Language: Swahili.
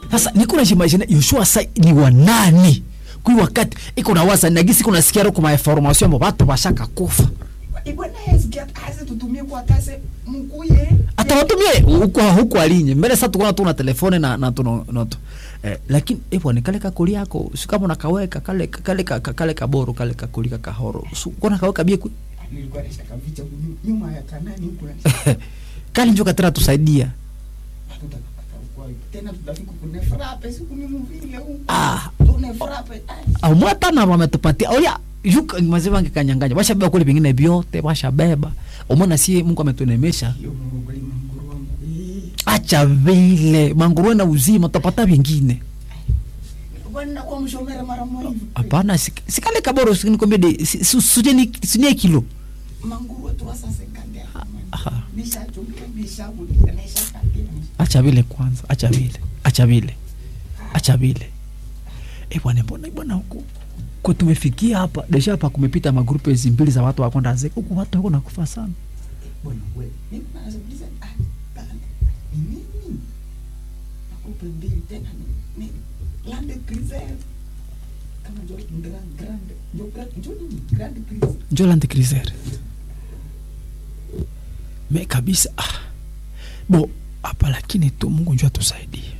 sasa niko na jimagine yoshua sa ni wa nani kui wakati iko na waza nagisi iko nasikia roko ma information ambo batu bashaka kufa ibwana hesikia hasi tutumie kwa kase mkuye atawatumie huko huko alinye mbele sasa tukona tu na telefone na na tuno noto eh, lakini epo ni kale kakuli yako si kama unakaweka kale kale kale kale kaboro kale kakuli kahoro su kona kaweka bie ku nilikuwa nishaka vicha nyuma ya kanani huko kali njoka tena tusaidia tena tutafika kune frappe siku ni mvile huko ah tune frappe au mwata na wametupatia oya yuka maziwa ngekanyanganya bashabeba kule vingine vyote bashabeba umona sie Mungu ametunemesha hiyo Mungu kweli manguru wangu eh acha vile manguruwe na uzima tutapata vingine bwana kwa mshomera mara moja hivi hapana sik- sikale kaboro sikinikwambia de si- si- sujeni sinie kilo manguru tu sasa sekande Aha. bisha chumbe bisha kulia nisha kandira acha vile kwanza acha vile acha vile acha vile e bwana mbona bwana huku kwa tumefikia hapa deja hapa kumepita magrupu hizi mbili za watu wakonda zeka huku watu wako nakufa sana bwana wewe mimi naanza ah bana ni nini nakupa mbili tena ni ni land cruiser kama jo grand grand jo grand jo ni grand cruiser Joland Criser me kabisa ah. bo hapa lakini tu Mungu njua tusaidie